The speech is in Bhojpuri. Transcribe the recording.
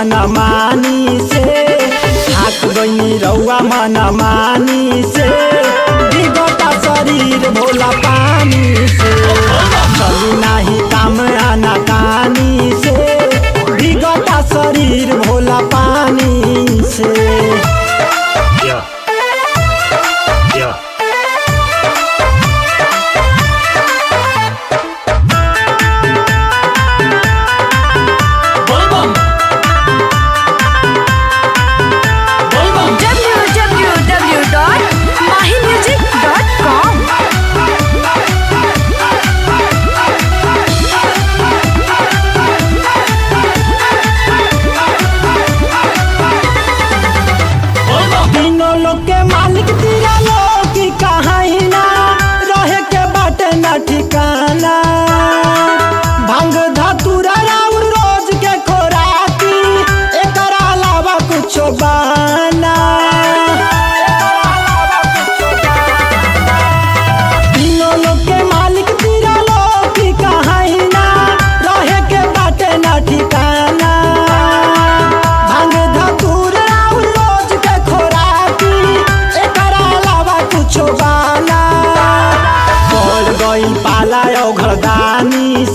मन मानी से थाक गईनी रउआ मन मानी से बिगता शरीर भोला पानी से चली नाही काम आना कानी से बिगता शरीर भोला पानी से Yeah. Yeah. Volvam. Volvam. www.mahimusic.com Volvam. तीनों लोग के मालिक तेरा लोग की कहाई ना रहे के बाटे ना ठिकाना भंग धतुरा राउर रोज के खोराकी एकर अलावा कुछो बाना तीनों लोग के मालिक तेरा लोग की कहाई ना रहे के बाटे ना ठिकाना भांग धतूर राउर रोज के खोराकी एकर अलावा कुछो बाना पड़ गई पाला घरदानी